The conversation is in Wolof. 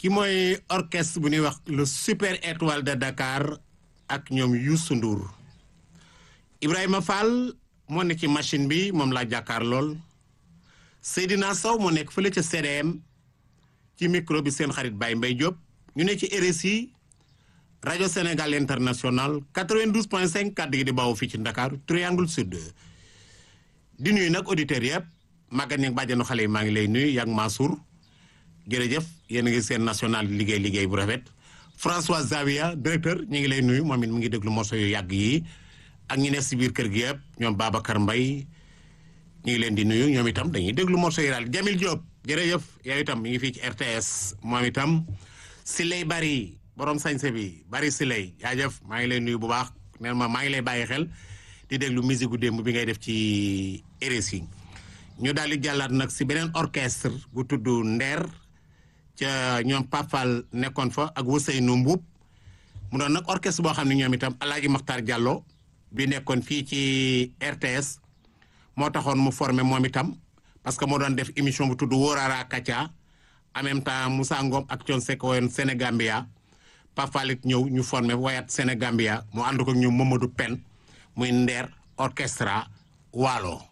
ki mooy orchestre bu ñuy wax le super étoile de Dakar ak ñoom Youssou Ndour Ibrahima Fall moo nekk ci machine bi moom laa jàkkaar lool Seydina Sow moo nekk fële ca CDM ci micro bi seen xarit Baye Mbaye Diop ñu ne ci RSI rajo Sénégal international 92 point 5 kàddu gi di bawoo fii ci Dakar triangle sud di nuyu nag auditeurs yëpp Maguette Niang bàjjenu xale yi maa ngi lay nuyu yak Mansour jërëjëf yéen a ngi seen national liggéey liggéey bu rafet François Zavia directeur ñu ngi lay nuyu moom it mu ngi déglu morceau yu yàgg yi ak ñi ne si biir kër gi yëpp ñoom Babacar Mbaye ñu ngi leen di nuyu ñoom itam dañuy déglu morceau yi daal Jamil Diop jërëjëf yow itam mi ngi fii ci RTS moom itam Siley Bari borom sañse bi Bari Siley jaajëf maa ngi lay nuyu bu baax neen ma maa ngi lay bàyyi xel di déglu musique gu démb bi ngay def ci RSI ñu daal di jàllaat nag si beneen orchestre bu tudd Nder ca ñoom Papal nekkoon fa ak Ousseynou Mbuub mu doon nag orchestre boo xam ne ñoom itam Alaaji Maxtar Diallo bi nekkoon fii ci RTS moo taxoon mu formé moom itam parce que moo doon def émission bu tudd Wóorara Kacha en même temps Moussa Ngom ak Thione Seck woyoon Sénégambia Papal it ñëw ñu formé wayat Sénégambia mu ànd ko ñoom Mamadou Pen muy Nder orchestra Waalo